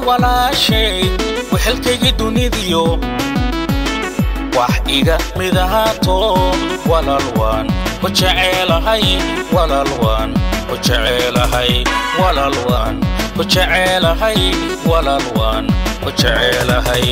walaashay wehelkaygii dunidiyo wax iga mid ahaato walaal waan ku jeceelahay walaal waan ku jeceelahay walaal waan ku jeceelahay walaal waan ku jeceelahay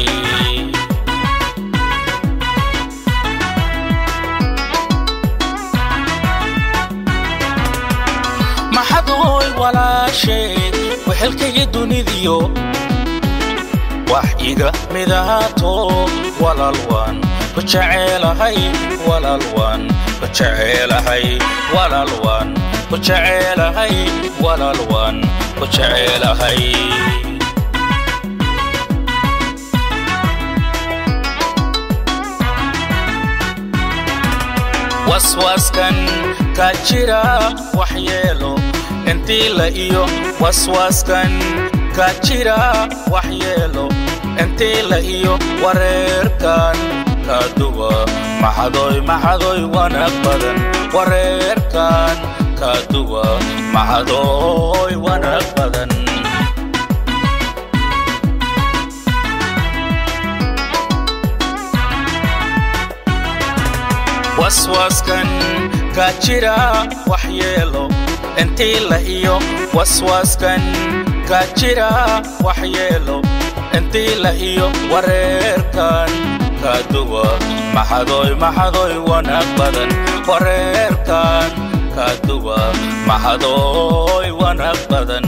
maxadooy walaashay wehelkaygii dunidiyo wax iga mid ahaato walaal waan ku jeceelahay walaal waan ku jeceelahay walaal waan ku jeceelahay walaal waan ku jeceelahay waswaaskan ka jira waxyeelo intii la iyo waswaaskan ka jira waxyeelo intii la iyo wareerkan ka duwa maxadoy maxadoy wanaag badan wareerkan ka duwa maxadoy wanaag badan waswaaskan ka jira waxyeelo intii la iyo waswaaskan ka jira waxyeelo intii la iyo wareerkan ka duwa maxadoy maxadoy wanaag badan wareerkan ka duwa maxadoy wanaag badan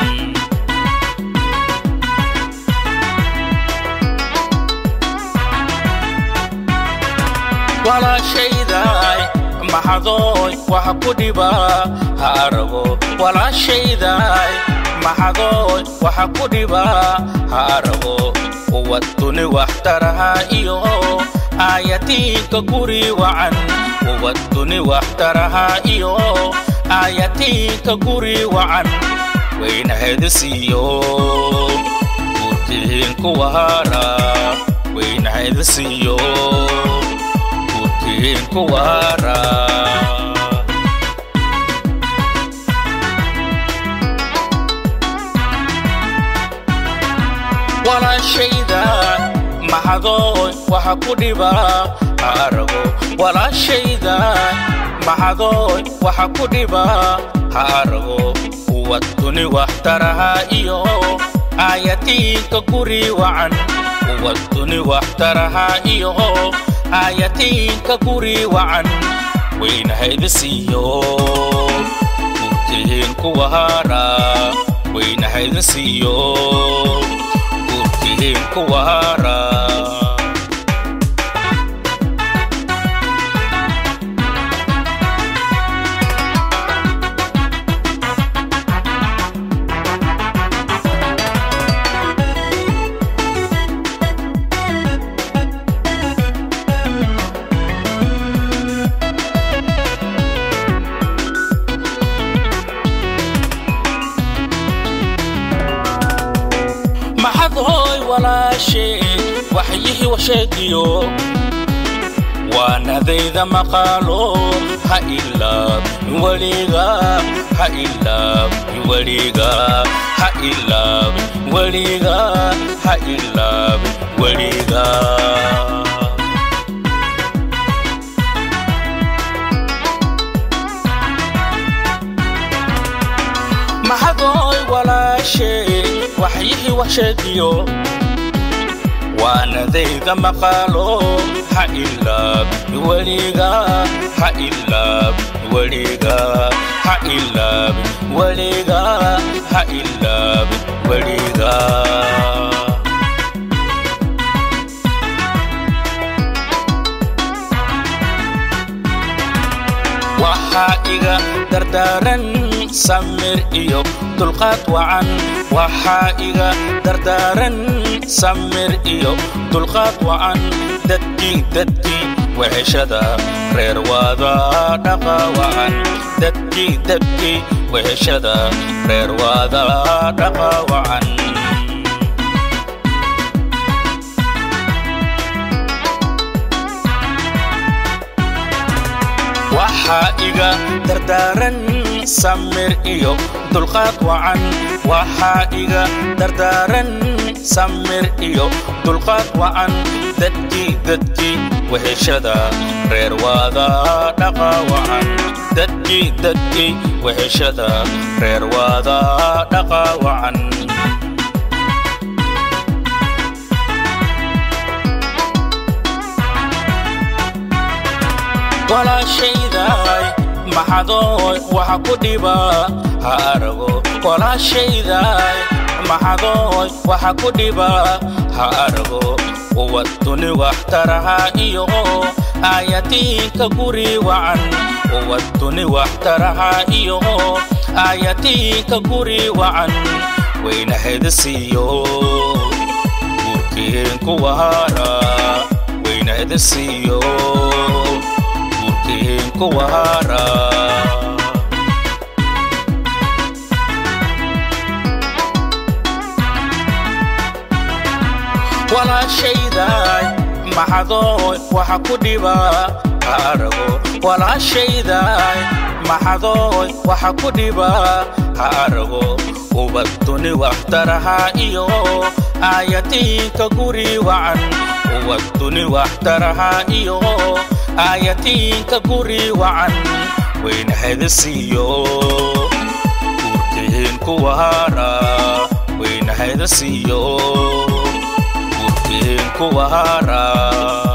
walaashaydaay maxadooy waxa ku dhiba ha arago walaashaydaay maxadooy waxa ku dhiba ha arago uwad duni waxtaraha iyo aayatiinka guri wacan uwad duni waxtaraha iyo aayatiinka guri wacan weynahedisiiyo guurkiin kuwa hara weynahedisiiyo guurkiin kuwa hara walaashayda maxadooy waxa ku dhiba ha arago walaashayda maxadooy waxa ku dhiba ha arago uwad duni waxtaraha iyo aayatiinka guri wacan uwad duni waxtaraha iyo aayatiinka guri wacan weynahayda-siiyo gurkiin kuwa hara weynahayda-siiyo gurkiin kuwa hara maxadhooy walaashee waxyihii washeegiyo waanadayda maqaalo ha ilaab weliga ha ilaab weliga ha ilaab weliga ha ilaab weliga maxadooy walaashee waxyihii washeegiyo waanadayda maqaalo ha ilaab weliga ha ilaab weliga ha ilaab weliga ha ilaab weliga waxaa iga dardaaran samir iyo dulqaad wacan waxaa iga dardaaran samir iyo dulqaad wacan dadkii dadkii weheshada reer waada dhaqa wacan dadkii dadkii weheshada reer waada dhaqa wacan waxaa iga dardaaran samir iyo dulqaad wacan waxaa iga dardaaran samir iyo dulqaad wacan dadkii dadkii weheshada reer waada dhaqa wacan dadkii dadkii weheshada reer waada dhaqa wacan walaashayday maxadooy waxa ku dhiba ha arago walaashayday maxadooy waxa ku dhiba ha arago uwaduni waxtaraha iyo aayatiinka guri wacan uwaduni waxtaraha iyo aayatiinka guri wacan wayna hedasiiyo guurkiinku wahara wayna hedasiiyo guurkiinku wahara walaashayday maxadooy waxa ku dhiba ha arago walaashayday maxadooy waxa ku dhiba ha arago ubaduni waxtaraha iyo aayatiinka guri wacan ubaduni waxtaraha iyo aayatiinka guri wacan wayna hedasiiyo guurkiinku wahara wayna hedasiiyo guurkiinku wahara